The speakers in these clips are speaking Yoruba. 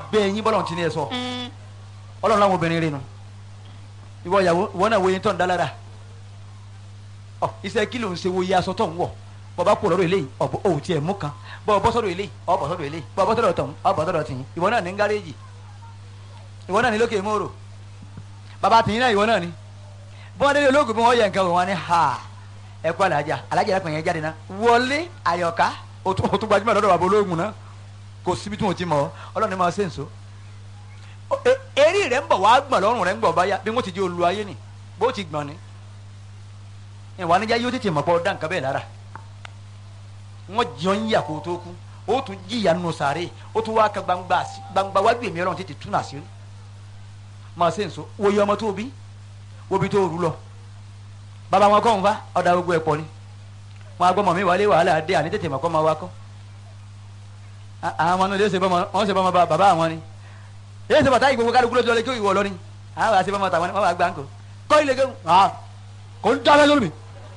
bẹ́ẹ̀ yín bọ́lọ̀ tí ní ẹ sọ ọlọ́run láwọn obìnrin rẹ nu ìwọ ìyàwó ìwọ náà wo yín tó ń dá lára ọ iṣẹ́ kí ló ń ṣe wo iye aṣọ tó ń wọ̀ bọba kú lọ́dọ̀ eléyìí ọbọ òun tiẹ̀ mú kan bọba bọ sọ́dọ̀ eléyìí ọbọ sọ́dọ̀ eléyìí bọba bọ sọ́dọ̀ tọhún ọbọ sọ́dọ̀ tìyín ìwọ náà ní gáréèjì ìwọ náà ní lókè mòrò bàbá tìyín náà ìwọ náà ní bí wọn délé ológun bí wọn yẹ nǹkan wò wọn ní ha ẹ kú alájà alájà yẹn pẹ̀yẹ jáde náà wọlé àyọ̀ká o tún o tún gbajúmọ̀ lọ́dọ̀ bàbá ológun náà kò síbi tí wọn ti mọ̀ ọ́ ọlọ́run ní máa ṣe nso eré rẹ̀ ń bọ̀ wá gbọ̀n lọ́rùn rẹ̀ ń gbọ̀ báyà bí wọ́n ti di olú ayé ni bó ti gbọ̀n ni ìwà níjà yóò tètè mọ̀ pọ̀ ọ̀dà nǹkan bẹ́ẹ̀ lára wọ́n jọ ń yà kó tó kú ó tún jìyà nù sàré ó tún wá ka gbangba gbangba wájú èmi ọlọ́run tètè tún àṣírí máa ṣe nso wo iye ọmọ tó bí wo bí tó rú lọ bàbá wọn kọ́ ń fa ọ̀dà gbogbo ẹ̀ pọ̀ ni wọn agbọ́mọ mi wálé wàhálà dé àní tètè mọ̀ kọ́ máa wá kọ́ àwọn ọmọ náà lè ṣe bọ́mọ wọn ṣe bọ́mọ bàbá àwọn ni èyí ṣe bàtà ìgbòho kálukú lójú ọlẹ́ kí ìwọ lọ ni àwọn àṣẹ bọ́mọ tàwọn wọn wà gbà ń kọ kọ́ ilé kéwù kò ń dábẹ́ lórí mi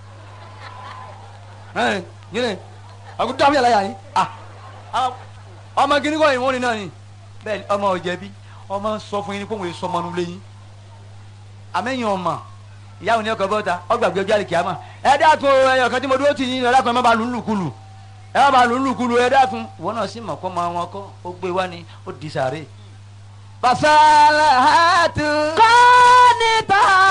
yìnyín àkó dábẹ́ yàrá yàrá yìí ọmọ gíní kọ́ ìwọ́n ni náà ni bẹ́ẹ̀ ọmọ ọ̀jẹ̀bi ọmọ sọ fún yín ní kóhùn èso ọmọ nulẹ̀ yín àmẹ́yìn ọmọ ìyá òní ọkọ̀ bọ́ta ọgbàgbé ọjọ́ àlè kìámà ẹ dákun ẹyọ kan tí mo dúró tì yín ẹ dákun ẹ má ba lù ú lùkulù ẹ má ba lù ú lùkulù ẹ dákun ìwọ náà sì mọ̀ kọ́ máa wọn kọ́ ó gbé wá ni ó di sàárè. fasalahatu. kọ́ni tán.